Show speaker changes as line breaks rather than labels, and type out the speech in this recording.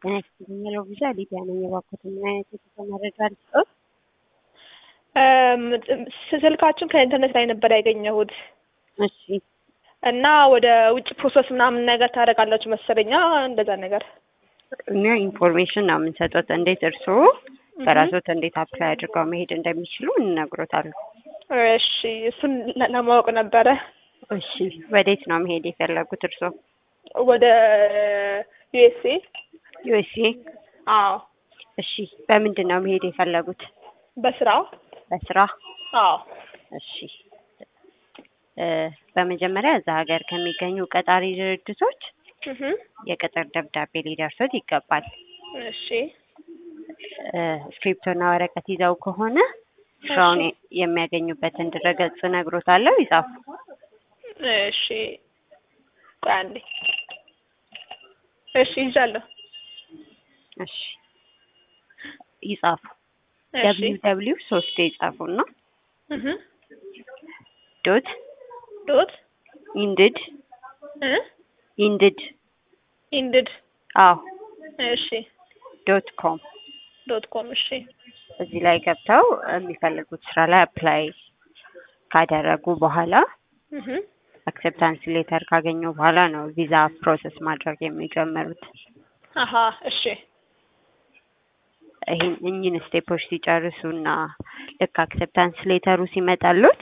ጤና ይስጥልኝ ሄሎ ቪዛ ሊዲያ ነኝ። እባክዎትን ምን አይነት የጉዞ መረጃ ልስጥዎት?
ስልካችሁን ከኢንተርኔት ላይ ነበር ያገኘሁት
እሺ
እና ወደ ውጭ ፕሮሰስ ምናምን ነገር ታደርጋላችሁ መሰለኛ እንደዛ ነገር
እኛ ኢንፎርሜሽን ነው የምንሰጡት። እንዴት እርስዎ በራስዎት እንዴት አፕላይ አድርገው መሄድ እንደሚችሉ እንነግሮታለን።
እሺ እሱን ለ- ለማወቅ ነበረ
እሺ ወዴት ነው መሄድ የፈለጉት እርስዎ?
ወደ ዩኤስኤ
ዩኤስኤ።
አዎ
እሺ በምንድን ነው መሄድ የፈለጉት?
በስራ
በስራ?
አዎ
እሺ እ በመጀመሪያ እዛ ሀገር ከሚገኙ ቀጣሪ ድርጅቶች
እህ
የቅጥር ደብዳቤ ሊደርሶት ይገባል።
እሺ
እ እስክሪፕቶና ወረቀት ይዘው ከሆነ ስራውን የሚያገኙበትን ድረገጽ እነግሮታለሁ፣ ይጻፉ።
እሺ ቆይ አንዴ እሺ ይዣለሁ
እሺ ይጻፉ።
እሺ
ደብሊው ደብሊው ሶስት ይጻፉና
እህ
ዶት
ዶት
ኢንድድ
እ
ኢንድድ
ኢንድድ
አዎ
እሺ
ዶት ኮም
ዶት ኮም እሺ
እዚህ ላይ ገብተው የሚፈልጉት ስራ ላይ አፕላይ ካደረጉ በኋላ
እህ
አክሴፕታንስ ሌተር ካገኙ በኋላ ነው ቪዛ ፕሮሰስ ማድረግ የሚጀምሩት።
አሀ እሺ
ይህን እኚህን ስቴፖች ሲጨርሱና ልክ አክሴፕታንስ ሌተሩ ሲመጣሉት